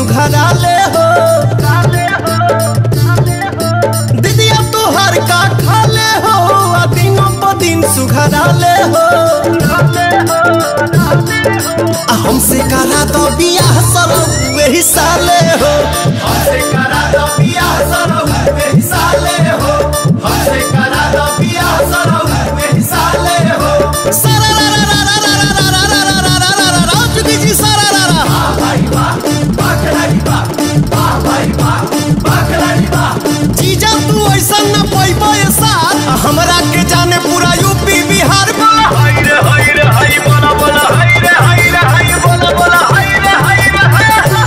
सुघराले हो दीदिया तोहर का खाले हो आ दिनों प दिन सुघराले हो आ हमसे करा दो बियाह सरो वही साले हो हमसे करा दो बियाह सरो वही साले हो हमसे करा दो बियाह सरो वही साले हो सारा रा रा रा रा रा रा रा रा रा रा रा रा रा चुकी जी सारा रा रा वाह भाई वाह वाह खिलाड़ी वाह वाह भाई वाह वाह खिलाड़ी वाह जीजा तू ऐसा न पैबो ये साथ हमरा के जाने पूरा यूपी बिहार बोला हाय रे हाय रे हाय बोला बोला हाय रे हाय रे हाय बोला बोला हाय रे हाय रे हाय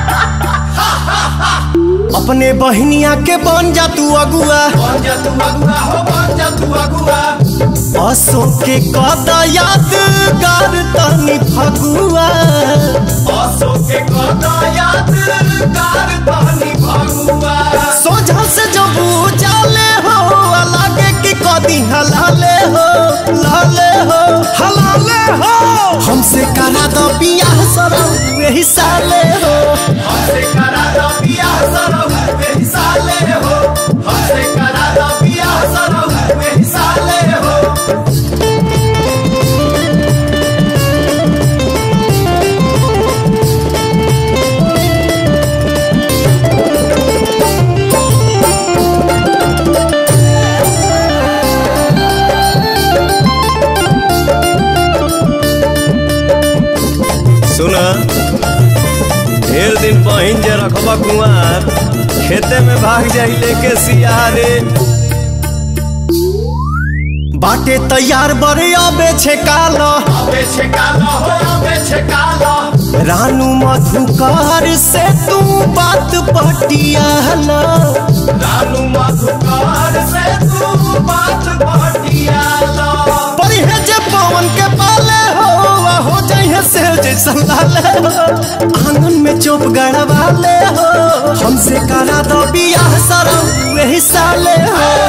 अपने बहनिया के बन जा तू अगुआ बन जा तू अगुआ हो बन जा तू अगुआ असो के कदा यादगार तनी फगुआ असो के कदा यादगार तनी फगुआ सोझा से जब जाले हो लागे कि कदी हलाले हो लाले हो हलाले हो हमसे करा दो बियाह सरो वही साले हो हमसे करा दो बियाह सरो वही साले हो हमसे करा दो बियाह सरो वही साले हो सुना ढेर दिन पहिन जे रखबा कुआर खेते में भाग जाई लेके सियारे बाटे तैयार बड़े अबे छे कालो अबे छे कालो हो अबे छे कालो रानू मधुकार से तू बात पटियाला रानू मधुकार से तू बात पटियाला पर है जे पवन के पाले हो आ हो जाइए से जैसा लाले हो आंगन में चुप गड़वाले हो हमसे करा दो बियाह सरो वही साले हो